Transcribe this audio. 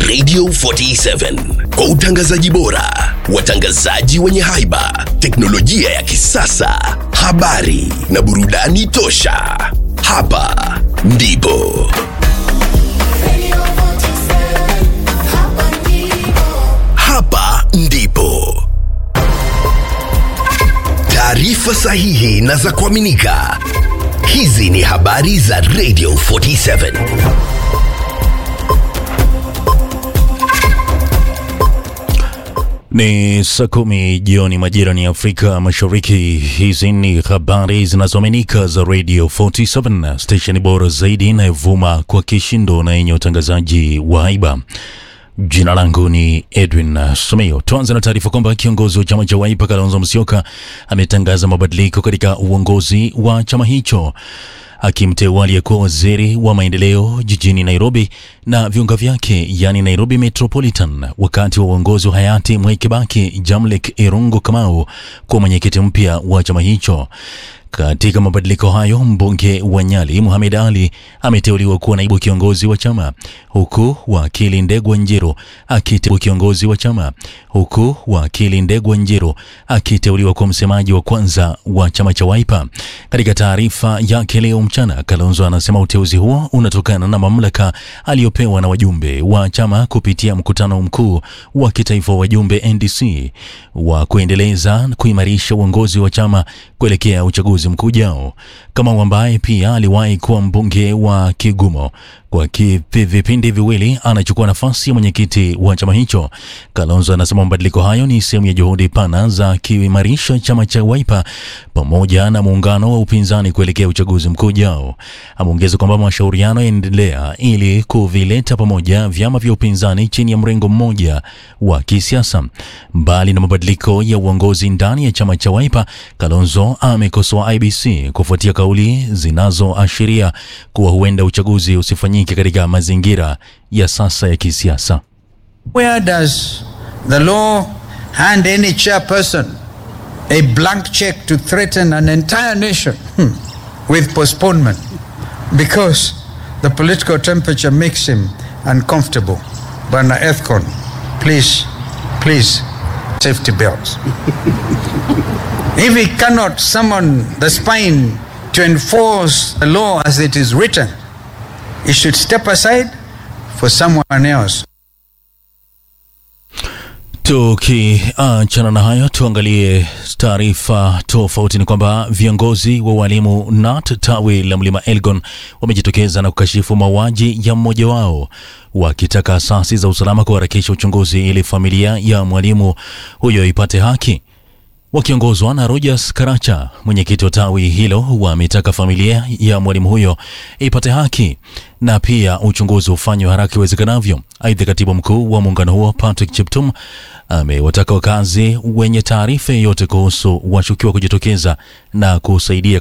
Radio 47 kwa utangazaji bora, watangazaji wenye haiba, teknolojia ya kisasa, habari na burudani tosha. Hapa ndipo hapa ndipo taarifa sahihi na za kuaminika. Hizi ni habari za Radio 47. Ni saa kumi jioni majira ni Afrika Mashariki. Hizi ni habari zinazoaminika za Radio 47, stesheni bora zaidi inayovuma kwa kishindo na yenye utangazaji wa haiba. Jina langu ni Edwin Sumio. Tuanze na taarifa kwamba kiongozi wa chama cha Wiper Kalonzo Musyoka ametangaza mabadiliko katika uongozi wa chama hicho akimteua aliyekuwa waziri wa maendeleo jijini Nairobi na viunga vyake yani Nairobi Metropolitan wakati wa uongozi wa hayati Mwai Kibaki, Jamlek Irungu Kamau kuwa mwenyekiti mpya wa chama hicho. Katika mabadiliko hayo, mbunge wa Nyali Mohamed Ali ameteuliwa kuwa naibu kiongozi wa chama, huku wakili Ndegwa Njiru akiteuliwa kiongozi wa chama, huku wakili Ndegwa Njiru akiteuliwa kuwa msemaji wa kwanza wa chama cha Wiper. Katika taarifa yake leo mchana, Kalonzo anasema uteuzi huo unatokana na mamlaka aliyopewa na wajumbe wa chama kupitia mkutano mkuu wa kitaifa wa wajumbe NDC wa kuendeleza kuimarisha uongozi wa chama kuelekea uchaguzi mkuu ujao. Kamau ambaye pia aliwahi kuwa mbunge wa Kigumo kwa vipindi viwili anachukua nafasi ya mwenyekiti wa chama hicho. Kalonzo anasema mabadiliko hayo ni sehemu ya juhudi pana za kuimarisha chama cha Wiper pamoja na muungano wa upinzani kuelekea uchaguzi mkuu ujao. Ameongeza kwamba mashauriano yanaendelea ili kuvileta pamoja vyama vya upinzani chini ya mrengo mmoja wa kisiasa. Mbali na mabadiliko ya uongozi ndani ya chama cha Wiper, Kalonzo amekosoa IBC kufuatia kauli zinazoashiria kuwa huenda uchaguzi usifanyike katika mazingira ya sasa ya kisiasa. Where does the law hand any chairperson a blank check to threaten an entire nation hmm, with postponement because the political temperature makes him uncomfortable? Bwana Ethcon, please, please, safety belts. if he cannot summon the spine to enforce the law as it is written, he should step aside for someone else. Tukiachana na hayo, tuangalie taarifa tofauti. Ni kwamba viongozi wa walimu NAT tawi la Mlima Elgon wamejitokeza na kukashifu mauaji ya mmoja wao, wakitaka asasi za usalama kuharakisha uchunguzi ili familia ya mwalimu huyo ipate haki. Wakiongozwa na Rogers Karacha, mwenyekiti wa tawi hilo, wametaka familia ya mwalimu huyo ipate haki na pia uchunguzi ufanywe haraka iwezekanavyo. Aidha, katibu mkuu wa muungano huo Patrick Cheptum amewataka wakazi wenye taarifa yoyote kuhusu washukiwa kujitokeza na kusaidia